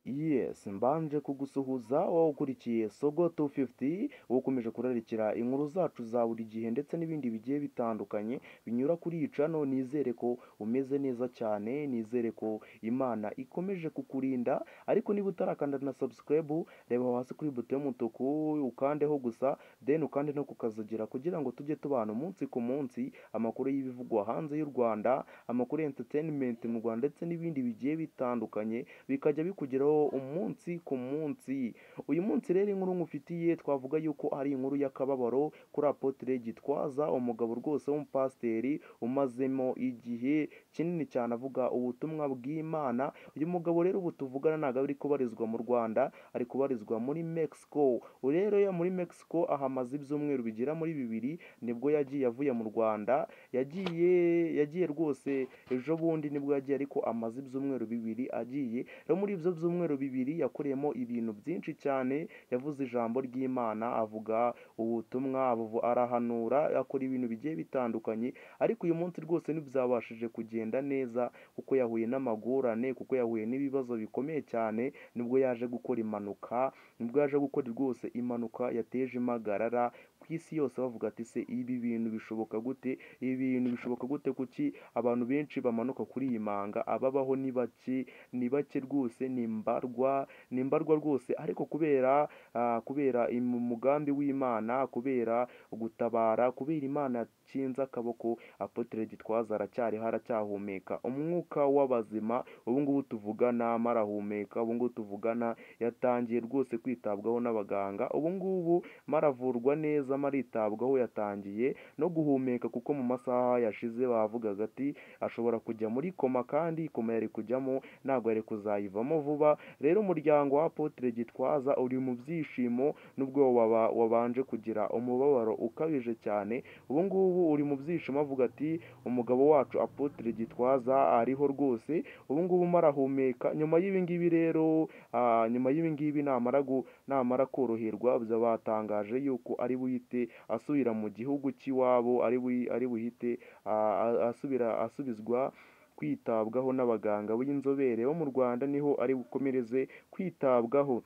Yes mbanje kugusuhuza wowe ukurikiye Sogo 250 ukomeje kurarikira inkuru zacu za buri gihe ndetse n'ibindi bigiye bitandukanye binyura kuri iyi cano nizere ko umeze neza cyane nizere ko Imana ikomeje kukurinda ariko niba utarakanda na subscribe reba aho hasi kuri buto y'umutuku ukandeho gusa then ukande no kukazigira kugira ngo tujye tubana umunsi ku munsi amakuru y'ibivugwa hanze y'u Rwanda amakuru ya entertainment mu Rwanda ndetse n'ibindi bigiye bitandukanye bikajya bikugeraho umunsi ku munsi uyu munsi rero inkuru nkufitiye twavuga yuko ari inkuru y'akababaro kuri Apotre Gitwaza umugabo rwose w'umupasiteri umazemo igihe kinini cyane avuga ubutumwa bw'Imana uyu mugabo rero ubu tuvugana ntabwo ari kubarizwa mu Rwanda ari kubarizwa muri Mexico rero ya muri Mexico ahamaze ibyumweru bigera muri bibiri nibwo yagiye avuye mu Rwanda yagiye yagiye rwose ejo bundi nibwo yagiye ariko amaze ibyumweru bibiri agiye rero muri ibyo byumweru bibiri yakoreyemo ibintu byinshi cyane yavuze ijambo ry'Imana avuga ubutumwa abu- arahanura akora ibintu bigiye bitandukanye ariko uyu munsi rwose ntibyabashije kugenda neza kuko yahuye n'amagorane kuko yahuye n'ibibazo bikomeye cyane nibwo yaje gukora impanuka nibwo yaje gukora rwose impanuka yateje impagarara ku isi yose bavuga ati se ibi bintu bishoboka gute ibi bintu bishoboka gute kuki abantu benshi bamanuka kuri iyi manga ababaho ni bake ni bake rwose ni mbarwa ni mbarwa rwose ariko kubera ah, kubera im- umugambi w'Imana kubera gutabara kubera Imana yakinze akaboko Apotre Gitwaza aracyariho aracyahumeka umwuka w'abazima ubu ngubu tuvugana marahumeka ubu ngubu tuvugana yatangiye rwose kwitabwaho n'abaganga ubu ngubu maravurwa neza maritabwaho yatangiye no guhumeka kuko mu masaha yashize bavugaga ati ashobora kujya muri koma kandi koma yari kujyamo ntabwo yari kuzayivamo vuba rero umuryango wa Apotre Gitwaza uri mu byishimo nubwo waba wabanje kugira umubabaro ukabije cyane ubu ngubu uri mu byishimo avuga ati umugabo wacu Apotre Gitwaza ariho rwose ubu ngubu marahumeka nyuma y'ibi ngibi rero ah, nyuma y'ibi ngibi namara gu- namara koroherwa bya batangaje yuko ari buhite asubira mu gihugu cy'iwabo ari buyi- ari buhite ah, a- asubira asubizwa kwitabwaho n'abaganga b'inzobere bo mu Rwanda niho ari bukomereze kwitabwaho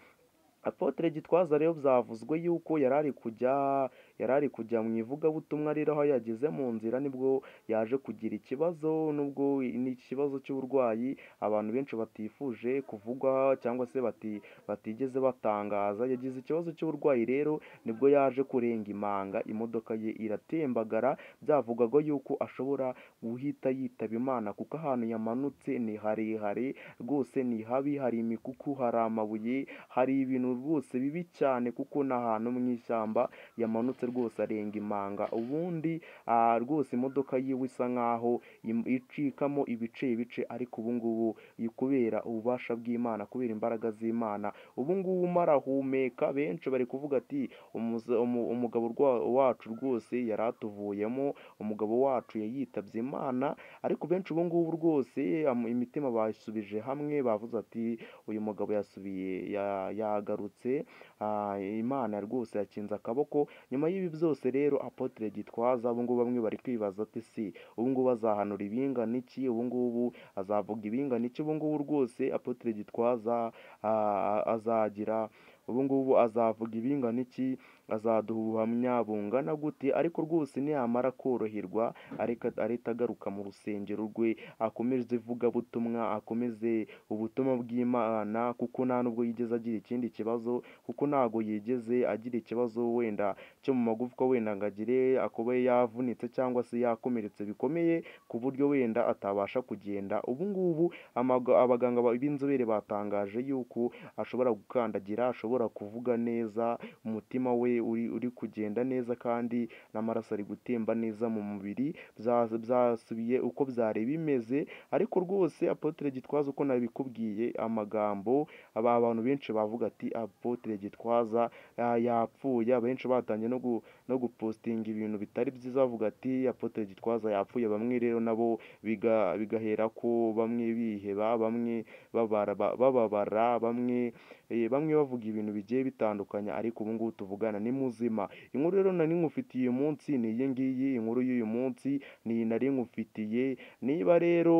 Apotre Gitwaza rero byavuzwe yuko yarari kujya yarari kujya mu ivugabutumwa rero aho yageze mu nzira nibwo yaje kugira ikibazo nubwo ni ikibazo cy'uburwayi abantu benshi batifuje kuvugwa cyangwa se bati, batigeze batangaza yagize ikibazo cy'uburwayi rero nibwo yaje kurenga imanga imodoka ye iratembagara byavugwaga yuko ashobora guhita yitaba Imana kuko ahantu yamanutse ni harehare rwose ni habi hari imikuku hari amabuye hari ibintu rwose bibi cyane kuko ni ahantu mu ishyamba yamanutse rwose arenga imanga ubundi ah, rwose imodoka yiwe isa nkaho im- icikamo ibice ibice ariko ubu ngubu i- kubera ububasha bw'Imana kubera imbaraga z'Imana ubu ngubu marahumeka benshi bari kuvuga ati "Umuza- umu- umugabo rwa- wacu rwose yari atuvuyemo umugabo wacu yitabye Imana ariko benshi ubu ngubu rwose am- imitima basubije hamwe bavuze ati uyu mugabo yasubiye ya- yagarutse ah, Imana rwose yakinze akaboko nyuma y'ibi byose rero Apotre Gitwaza ubu ngubu bamwe bari kwibaza ati si ubu ngubu azahanura ibingana iki ubu ngubu azavuga ibingana iki ubu ngubu rwose Apotre Gitwaza ah, azagira ubu ngubu azavuga ibingana iki azaduha ubuhamya bungana gute ariko rwose niyamara koroherwa ariko arahita agaruka mu rusengero rwe akomeze ivugabutumwa akomeze ubutumwa bw'Imana kuko nta nubwo yigeze agira ikindi kibazo kuko ntago yigeze agira ikibazo wenda cyo mu magufwa wenda ngo agire akobe yavunitse cyangwa se yakomeretse bikomeye ku buryo wenda atabasha kugenda ubu ngubu amaga- abaganga ba- b'inzobere batangaje yuko ashobora gukandagira ashobora kuvuga neza umutima we uri, uri kugenda neza kandi n'amaraso ari gutemba neza mu mubiri bya- byasubiye uko byari bimeze ariko rwose Apotre Gitwaza uko nabikubwiye amagambo aba abantu benshi bavuga ati Apotre Gitwaza ah, yapfuye abenshi batangiye no, gu, no gupostinga ibintu bitari byiza bavuga ati Apotre Gitwaza yapfuye bamwe rero nabo biga, bigahera ko bamwe biheba bamwe babara, ba- bababara bamwe eh, bamwe bavuga ibintu bintu bigiye bitandukanye ariko ubu ngubu tuvugana ni muzima inkuru rero nari nkufitiye uyu munsi ni iyi ngiyi inkuru y'uyu munsi ni iyi nari nkufitiye niba rero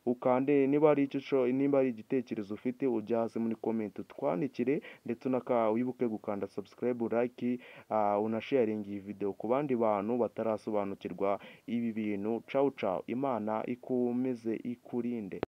ukande niba ari icyo usho- niba ari igitekerezo ufite ujya hasi muri komenti utwandikire ndetse unaka wibuke gukanda subscribe like ah, unasharinga iyi video ku bandi bantu batarasobanukirwa ibi bintu cawu cawu imana ikomeze ikurinde